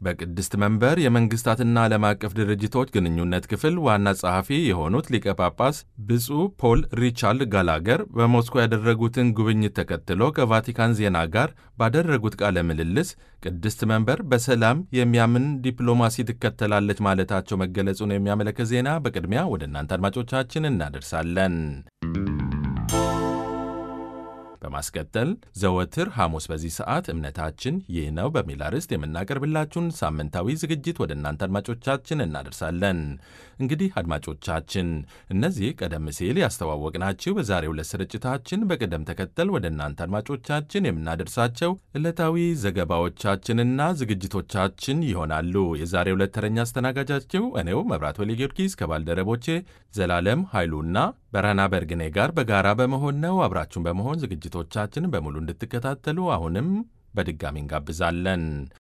በቅድስት መንበር የመንግስታትና ዓለም አቀፍ ድርጅቶች ግንኙነት ክፍል ዋና ጸሐፊ የሆኑት ሊቀ ጳጳስ ብፁዕ ፖል ሪቻርድ ጋላገር በሞስኮ ያደረጉትን ጉብኝት ተከትሎ ከቫቲካን ዜና ጋር ባደረጉት ቃለ ምልልስ ቅድስት መንበር በሰላም የሚያምን ዲፕሎማሲ ትከተላለች ማለታቸው መገለጹን የሚያመለክት ዜና በቅድሚያ ወደ እናንተ አድማጮቻችን እናደርሳለን። በማስቀጠል ዘወትር ሐሙስ በዚህ ሰዓት እምነታችን ይህ ነው በሚል አርዕስት የምናቀርብላችሁን ሳምንታዊ ዝግጅት ወደ እናንተ አድማጮቻችን እናደርሳለን። እንግዲህ አድማጮቻችን እነዚህ ቀደም ሲል ያስተዋወቅናችሁ በዛሬው ዕለት ስርጭታችን በቅደም ተከተል ወደ እናንተ አድማጮቻችን የምናደርሳቸው ዕለታዊ ዘገባዎቻችንና ዝግጅቶቻችን ይሆናሉ። የዛሬው ዕለት ተረኛ አስተናጋጃችሁ እኔው መብራት ወሌ ጊዮርጊስ ከባልደረቦቼ ዘላለም ኃይሉና በረሃና በርግኔ ጋር በጋራ በመሆን ነው። አብራችሁን በመሆን ዝግጅቶቻችን በሙሉ እንድትከታተሉ አሁንም በድጋሚ እንጋብዛለን።